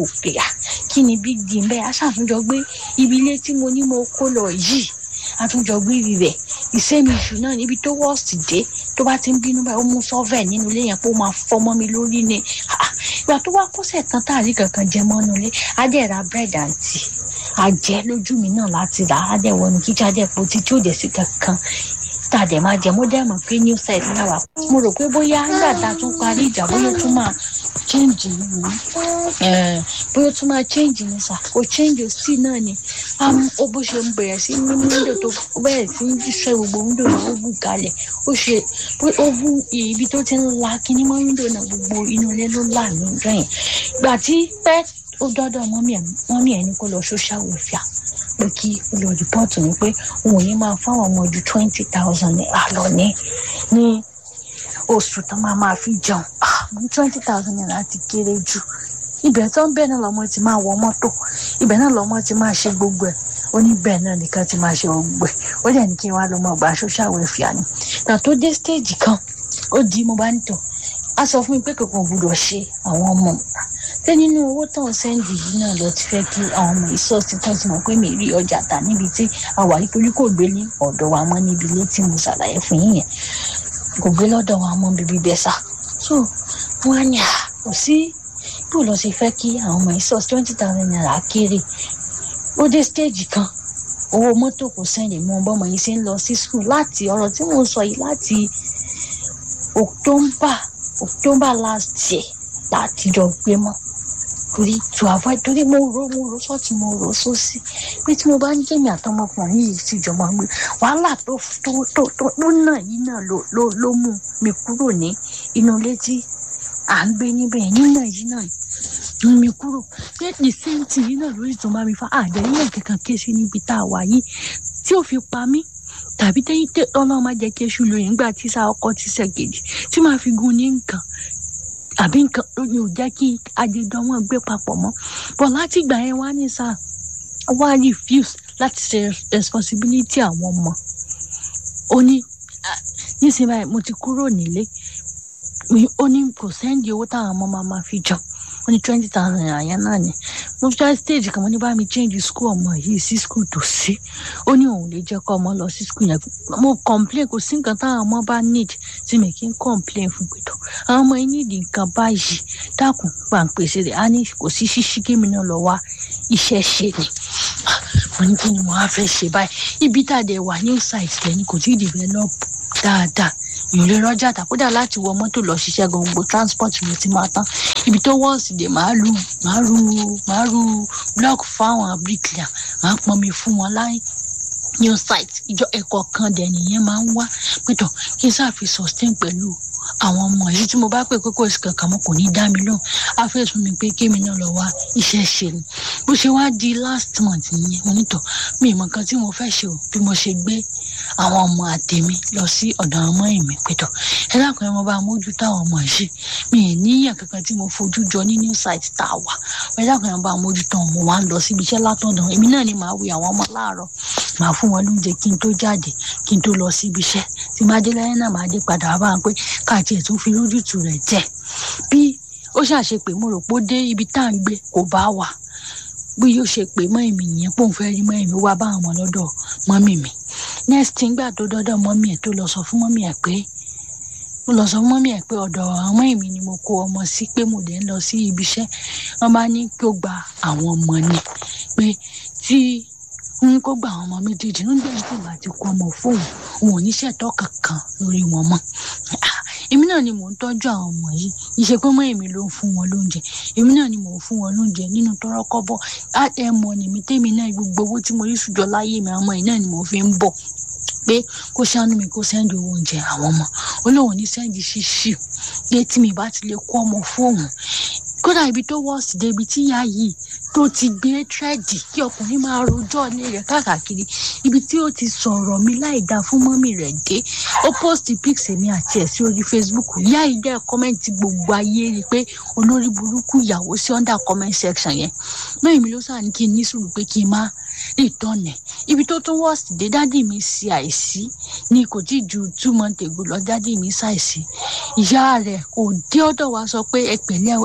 òkè à kí ni big deal bẹ́ẹ̀ aṣàtúnjọ gbé ibi ilé tí mo ní mo kó lọ yìí àtúnjọ gbé ibi rẹ̀ ìsẹ́mi ìṣù náà níbi tó wọ́ọ̀sì dé tó bá ti ń bínú báyìí ó mú sọ́fẹ̀ nínú ilé yẹn pé ó máa fọmọ́ mi lórí ni ìgbà tó wá kọ́sẹ̀ kan táàrí kankan jẹ mọ́nú ilé adé ra bread and tea àjẹ́ lójú mi náà láti rà á dẹ̀ wọnú kíkí adé po títí ó dẹ̀ sí kankan tá a dẹ̀ máa jẹ mo dẹ̀ mọ̀ pé new site náà wà mo rò pé bóyá nígbà tá a tún parí ìjà bóyá ó tún máa change ní bóyá ó tún máa change ní sà kò change sí náà ni ó bó ṣe ń bẹ̀rẹ̀ sí ní window tó bẹ̀rẹ̀ sí ní jíṣẹ́ gbogbo window náà ó bù kalẹ̀ ó ṣe ó bú ibi tó ti ń la kíní mọ́ window náà gbogbo inú ilé ló là ní ìjọ yẹn gbà tí pẹ́ ó dọ́dọ̀ mọ́mí ẹ̀ ní kó lọ social welfare pé kí ó lọ rìpọ́ọ̀tù ní pé òun ò ní máa fáwọn ọmọ ju twenty thousand naira lọ ní ní oṣù tó máa máa fi jẹun ní twenty thousand naira ti kéré jù ibẹ̀ tó ń bẹ̀ náà lọ́mọ ti máa wọ mọ́tò ibẹ̀ náà lọ́mọ ti máa ṣe gbogbo ẹ̀ ó ní bẹ́ẹ̀ náà nìkan ti máa ṣe gbogbo ẹ̀ ó dẹ̀ ní kí n wá lọ́mọ ọgbà social welfare ni nà tó dé stage kan ó di mo bá ń tọ̀ á sọ fún mi pé kankan gbọdọ̀ ṣe àwọn ọmọ ṣé nínú owó tó ń sẹ́ndì yìí náà lọ ti fẹ́ kí àwọn ọmọ ìsọ́ọ̀sì kan ti mọ̀ pé mi rí ọjà tà níbi tí àwa nítorí kò gbé ní ọ̀dọ̀ wa mọ́ níbi ilé tí mo ṣàlàyé fún yín yẹn kò gbé lọ́dọ̀ wa mọ́ bíbí bẹ́ẹ̀ sá so wọ́n á ní à kò sí bó lọ ṣe fẹ́ kí àwọn ọmọ ìsọ́ọ̀sì twenty thousand naira kéré ó dé stage kan owó mọ́tò kò sẹ́ndì mọ́ bọ́mọ yìí ṣe ń lọ sí school láti ọ̀rọ̀ tí mo sọ yìí láti October October last year láti jọ gbé mọ́ torí to avoid torí mo ro mo ro sọ́ọ̀tì mo ro sósì pé tí mo bá ń jẹ́mi àtọmọkùnrin yìí sì jọ máa ń gbé wàhálà tó tó tó tó tó náà yìí náà ló ló ló mú mi kúrò ní inú ilé tí à ń gbé níbẹ̀ yìí náà yìí náà mú mi kúrò pé the same thing yìí náà lórí tó bá mi fa àdéhùn kankan ké sí níbi tá a wà yìí tí ò fi pa mí tàbí tẹ́yìn tẹ́ ọlọ́run máa jẹ́ kí eṣu lóyún nígbà tí sá ọkọ ti ṣe kejì tí máa fi gun ní nǹkan àbí nǹkan lóye ò jẹ́ kí àjẹjọ wọn gbé papọ̀ mọ́ bọ̀ láti ìgbà yẹn wá ní sá wá refuse láti ṣe responsibility àwọn ọmọ ó ní nísìnyí báyìí mo ti kúrò nílé ó ní kò sẹ́ndì owó táwọn ọmọ máa máa fi jọ ó ní twenty thousand naira yẹn náà ni mo fi try stage kan mo ní bá mi change school ọmọ yìí sí school tó sí ó ní òun lè jẹ́ kó ọmọ lọ sí school yẹn mo complain kò sí nǹkan táwọn ọmọ bá need tí mi kì í complain fún pẹ̀tọ́ àwọn ọmọ yìí need nǹkan báyìí dákun pàǹpẹ̀sẹ̀ rẹ̀ á ní kò sí ṣíṣí kémi náà lọ wá iṣẹ́ ṣe ni mo ní kí ni mo á fẹ́ ṣe báyìí ibi tá a dẹ̀ wà new site lẹ́ni kò tí ì develop dáadáa ìrè rọjà tàkúdà láti wọ mọ́tò lọ ṣiṣẹ́ gbogbo transport ló ti máa tán ibi tó wọ́ọ̀sì dé máa lu máa ru máa ru block fáwọn bricklayer máa pọnmi fún wọn láì new site ìjọ ẹ̀kọ́ kan dẹ̀ nìyẹn máa ń wá pẹ̀tọ̀ kí n sáà fi sustain pẹ̀lú àwọn ọmọ yìí tí mo bá pè pé kò sí kankan mo kò ní dá mi lóhùn á fẹ́ sún mi pé kémi náà lọ wá iṣẹ́ ṣe ni bó ṣe wá di last month nìyẹn mo nítọ̀ mi ìmọ̀ kan tí mo fẹ́ ṣe o bí mo ṣe gbé àwọn ọmọ àtẹ̀mí lọ sí ọ̀dọ̀ àwọn ọmọ ìmí pẹ̀tọ̀ ẹ dákun ẹ mo bá mójútó àwọn ọmọ yìí mi ì níyàn kankan tí mo fojú jọ ní new site tá a wà ẹ dákun ẹ mo bá mójútó mo wá ń lọ síbi iṣẹ́ látọ̀dọ̀ èmi náà ni màá wí àwọn ọmọ láàárọ̀ màá fún wọn lóúnjẹ kí n tó jáde kí n tó lọ síbi iṣẹ́ tí má dé lẹ́yìn náà màá dé padà wá bá wọn pé káàtì ẹ̀ tún fi lójútùú rẹ̀ jẹ́ bí ó ṣàṣe pé mo rò pé ó dé ibi tá à ń gbé kò bá wà bí yóò ṣe pé mọ́ èmi nìyẹn pòun fẹ́ rí mọ́ èmi wá bá àwọn ọmọ lọ́dọ̀ mọ́mì mi next thing gbà tó dọ́dọ̀ mọ́mì ẹ̀ tó lọ sọ fún mọ́mì ẹ̀ pé mo lọ sọ fún mọ́mì ẹ̀ pé ọ̀dọ̀ àwọn èmi ni mo kó ọmọ sí pé mo dẹ̀ ń lọ sí ibi iṣẹ́ wọ́n bá ní kí ó gba àwọn ọmọ ni pé tí n kó gba àwọn ọmọ méjèèjì nígbà tí ìgbà ti kó ọmọ fóun òun ò ní ṣètọ́ kankan lórí wọn mọ́ èmi náà ni mò ń tọ́jú àwọn ọmọ yìí ìṣe pé mọ́ èmi ló ń fún wọn lóúnjẹ èmi náà ni mò ń fún wọn lóúnjẹ nínú tọrọ kọ́bọ̀ àtẹmọ nìmi tèmi náà gbogbo owó tí mo rí sùjọ láyé mi àwọn ọmọ yìí náà ni mò ń fi ń bọ̀ pé kó ṣàánú mi kó sẹ́ndì owó oúnjẹ àwọn ọmọ olóhùn ní sẹ́ndì ṣíṣì pé tí mi bá ti lè kó ọmọ fóònù kódà ibi tó wọ́ọ̀sì débi tí ìyá yìí tó ti gbé tírẹ́dì kí ọkùnrin máa rojọ́ ilé rẹ̀ káàkiri ibi tí ó ti sọ̀rọ̀ mi láì dáa fún mọ́mì rẹ̀ dé ó post pics èmi àti ẹ̀ sí orí facebook ìyá yìí dẹ́ kọ́mẹ́ǹtì gbogbo ayé rí i pé olórí burúkú ìyàwó sí under comment section yẹn mẹ́rin mi ló sàn ní kí n ní sùúrù pé kí n má ìtọ́nẹ̀ ibi tó tún wọ́ọ̀sì dé dádì mi ṣe àìsí ni kò tí ju two months ago lọ dádì mi ṣàìsí ìyá rẹ̀ kò dé ọ̀dọ̀ wa sọ pé ẹ pẹ̀lẹ́ ẹ kú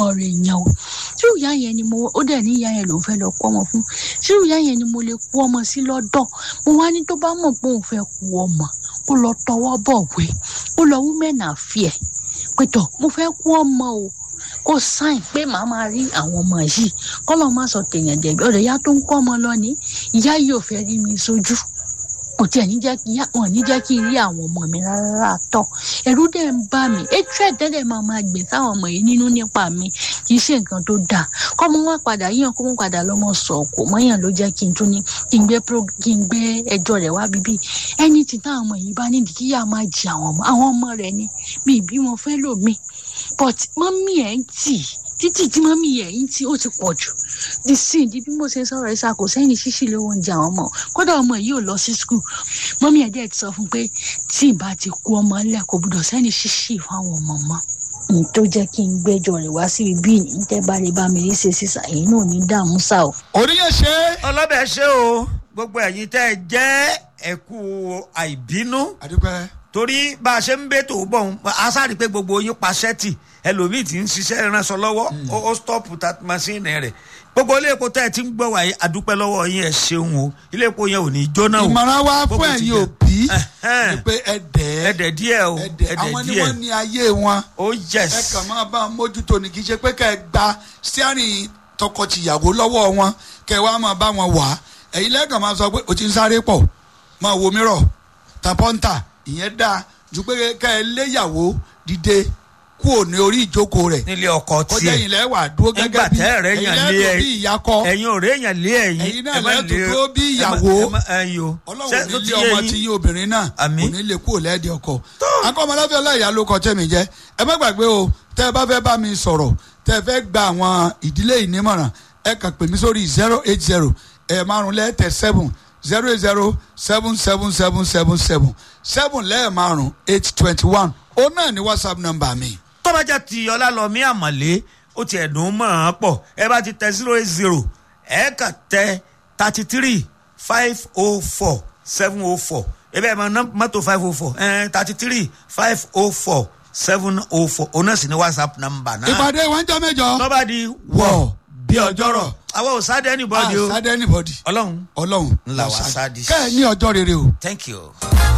rẹ̀ yẹn o tí ìyá yẹn ni mo ó dẹ̀ ní ìyá yẹn lòún fẹ́ lọ kó ọmọ fún tí ìyá yẹn ni mo lè kó ọmọ sí lọ́dọ̀ mo wá ní tó bá mọ̀ pé òun fẹ́ kó ọmọ kó lọ tọwọ́ bọ̀wé kó lọ women affair pẹ̀tọ̀ mo fẹ́ kó ọmọ o kó sáìn pé màá máa rí àwọn ọmọ yìí kọ́lọ́ má sọ tèèyàn jẹ̀bi ọ̀rẹ́ ìyá tó ń kọ́ ọmọ lọ ní ìyá yìí ò fẹ́ rí mi sójú kò tiẹ̀ ní jẹ́ kí wọ́n ní jẹ́ kí n rí àwọn ọmọ mi rárá tọ̀ ẹ̀rú dẹ̀ ń bà mí hatred tẹ́lẹ̀ máa máa gbìn sáwọn ọmọ yìí nínú nípa mi kì í ṣe nǹkan tó dáa kọ́mọ wá padà yíyan kó mú padà lọ́mọ sọ kò mọ́yàn ló jẹ́ kí n tún ní kí n gbé kí n gbé ẹjọ́ rẹ̀ wá bíbí ẹni tí táwọn ọmọ yìí bá nídìí kí yá máa jì àwọn ọmọ àwọn ọmọ rẹ̀ ni mi ìbí wọn fẹ́ lò mí but mọ́mí ẹ̀ ń tì títí tí mọ́mí ẹ̀ ń tì ó ti pọ̀ jù the sin di bí mo ṣe sọ̀rọ̀ ẹ̀ ṣàkó sẹ́yìn ṣíṣì lówó oúnjẹ àwọn ọmọ kódà ọmọ yìí ò lọ sí skul mọ́mí ẹ̀ dẹ̀ ti sọ fún pé tí ìbá ti kú ọmọ ńlẹ̀ kò gbọdọ̀ sẹ́yìn ṣíṣì fáwọn ọmọ mọ́ n tó jẹ́ kí n gbẹ́jọ́ rẹ̀ wá sí ibi ní tẹ́ bá lè bá mi rí ṣe sísà èyí náà ní dààmú sá o. oníyẹn ṣe. ọlọ́bẹ̀ ṣe o gbogbo ẹ̀yin tẹ́ ẹ jẹ́ ẹ̀kú àìbínú àdúpẹ́. torí bá a ṣe ń bẹ́ tó bọ̀ ń a sáré pé gbogbo yín pa ṣẹ́ẹ̀tì ẹlòmíì tí ń ṣiṣẹ́ ìránṣọ lọ́wọ́ ó stọ́ọ̀pù ta masínì rẹ̀ gbogbo ilé epo tẹ́ ẹ ti ń gbọ́ wáyé àdúpẹ́ lọ́wọ́ yín ẹ ṣeun o ilé epo yẹn ò ní jóná o. ìmọ̀ràn wa Gbogbo fún ti ẹ̀yin jẹ. òbí Ẹhẹ́n. ni pé ẹ dẹ̀ ẹ́ ẹ̀dẹ̀ díẹ̀ o ẹ dẹ̀ ẹ̀dẹ̀ àwọn ni díẹ̀ wọ́n ní ayé wọn o yes ẹ kàn máa bá wọn mójútó ni kì í ṣe pé kẹ́ ẹ gba steering tọkọtìyàwó lọ́wọ́ wọn kẹ́ ẹ wá máa bá wọn wà á ẹ̀yin lẹ́ẹ̀kan máa sọ pé o ti ń sáré pọ̀ máa wo mírọ̀ tapọ́ńtà ìyẹn dáa ju pé kẹ́ ẹ léyàwó dìde kúò ní orí ìjókòó rẹ̀ nílé ọkọ kọjá tiẹ̀ ẹ̀yin lẹ́wà dúró nígbà gẹ́gẹ́ bí tẹ́ ẹ̀rẹ́ ẹ̀yin yàn lé lẹ́ẹ̀tọ́ ẹ bí ìyá kọ́ ẹ̀yin ò réèyàn lé ẹ̀yin Ẹ̀yin náà ẹ má lẹ́ẹ̀tọ́ lé- tó bí ẹ má- ìyàwó. ẹ má- ẹ̀yin o ọlọ́run Ṣé- ní tó ti ilé yé ọmọ yín? tí yín obìnrin náà Àmín. kò ní lè kúrò lẹ́ẹ̀dẹ̀ ọkọ. akọ́mọláfẹ́ ọláìyá ló kọ tẹ́mi jẹ́ ẹ má gbàgbé o tẹ́ ẹ bá fẹ́ bá mi sọ̀rọ̀ tẹ́ ẹ fẹ́ gba àwọn ìdílé ìnímọ̀ràn ẹ kàn pè mí sórí zero eight zero ẹ márùn lẹ́ẹ̀tẹ̀ seven zero eight zero seven seven seven seven seven seven lẹ́ẹ̀ márùn eight twenty one òun náà ni whatsapp number mi. tọ́bajá ti ọlálọ́mí àmọ̀lé ó ti ẹ̀dùn mọ́ ọ́n pọ̀ ẹ bá ti tẹ zero eight zero ẹ kà tẹ thirty three five oh four seven oh four ebe ẹ mọ nọ- mọ́tò five oh four thirty three five oh four seven oh four òun náà sì ni whatsapp number náà ìpàdé wọn jọ mẹ́jọ tọ́ba di wọ̀ bí ọjọ́rọ̀ àwọn ò sáde anybody o àṣàdé anybody ọlọ́run ọlọ́run Ńlá wa sáàdì. kẹ́ ẹ ní ọjọ́ rere o. thank you.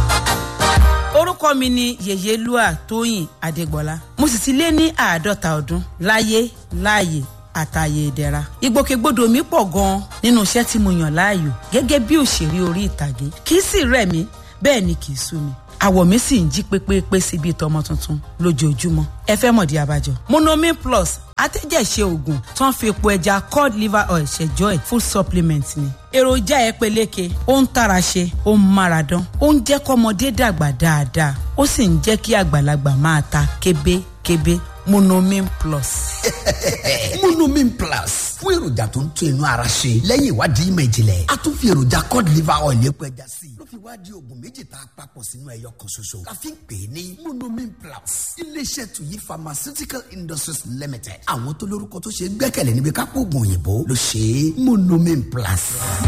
orúkọ mi ni yèyélúà tóyìn adégbọlá mo sì ti lé ní àádọ́ta ọdún láyé láàyè àtàyè ìdẹ̀ra ìgbòkègbodò mi pọ̀ gan-an nínú iṣẹ́ tí mo yàn láàyò gẹ́gẹ́ bí òṣèré orí ìtàgé kì í sì rẹ̀ mí bẹ́ẹ̀ ni kì í sú mi àwọ̀ mi sì ń jí pépépé síbi ìtọ́mọ tuntun lójoojúmọ́ ẹ fẹ́ mọ̀dí abájọ. monomin plus atẹ́jẹ̀ṣe oògùn tó ń fi epo ẹja cod liver oil ṣẹjọ́ ẹ̀ full supplement ni. èròjà ẹ peléke ó ń tara ṣe ó ń mára dán ó ń jẹ́ kọ́mọdé dàgbà dáadáa ó sì ń jẹ́ kí àgbàlagbà máa ta kébékébé monomin plus. monomin plus fún èròjà tó ń tún inú ara ṣe lẹ́yìn ìwádìí ìmọ̀ ìjìnlẹ̀ a tún fi èròjà cod liver oil epo ẹja sí i ló fi wá di oògùn méjì tá a papọ̀ sínú ẹyọ kan ṣoṣo la fi ń pè é ní monomin plus iléeṣẹ́ tuyi pharmaceutical industries limited àwọn tó lórúkọ tó ṣe é gbẹ́kẹ̀lé níbi kápò oògùn òyìnbó ló ṣe é monomin plus.